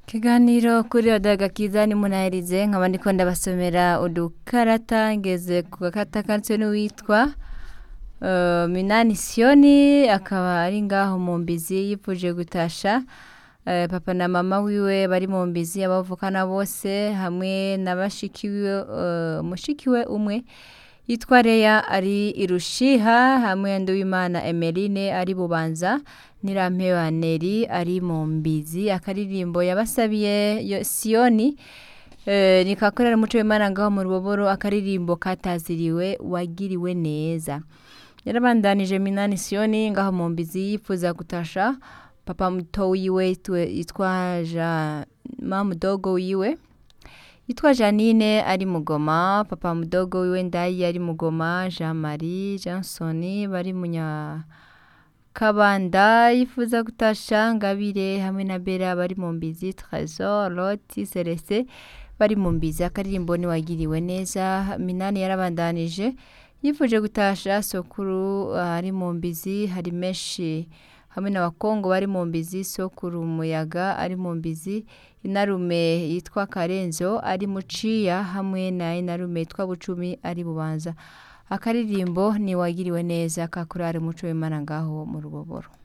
Ikiganiro kuri Odaga Kiza ni munahirize nkaba ndiko ndabasomera udukarata ngeze ku gakata kanditswe n'uwitwa uh, Minani Sioni akaba ari ngaho mu mbizi yipfuje gutasha uh, papa na mama wiwe bari mu mbizi abavukana bose hamwe na bashiki wiwe uh, mushikiwe umwe yitwa Leya ari irushiha hamwe Nduwimana Emeline ari bubanza Nirampewa Neri ari mu mbizi akaririmbo yabasabiye yo- Sioni eh, nikakorera umuco w'Imana ngaho mu ruboboro akaririmbo kataziriwe wagiriwe neza yarabandanije Minani Sioni ngaho mu mbizi yipfuza gutasha papa muto wiwe yitwe- yitwa Ja mama mudogo wiwe yitwa Janine ari mugoma papa mudogo wiwe ndayi ari mugoma Jean Marie Johnson bari munya Kabanda yifuza gutasha Ngabire hamwe na Bera bari mu mbizi Trésor Loti Celeste bari mu mbizi akaririmbo niwagiriwe neza Minani yarabandanije yifuje gutasha Sokuru uh, ari mu mbizi hari menshi hamwe n'abakongo bari mu mbizi Sokuru Muyaga ari mu mbizi inarume yitwa Karenzo ari muciya hamwe na inarume yitwa Bucumi ari bubanza akaririmbo niwagiriwe neza kakurare umuco w'Imana ngaho mu ruboboro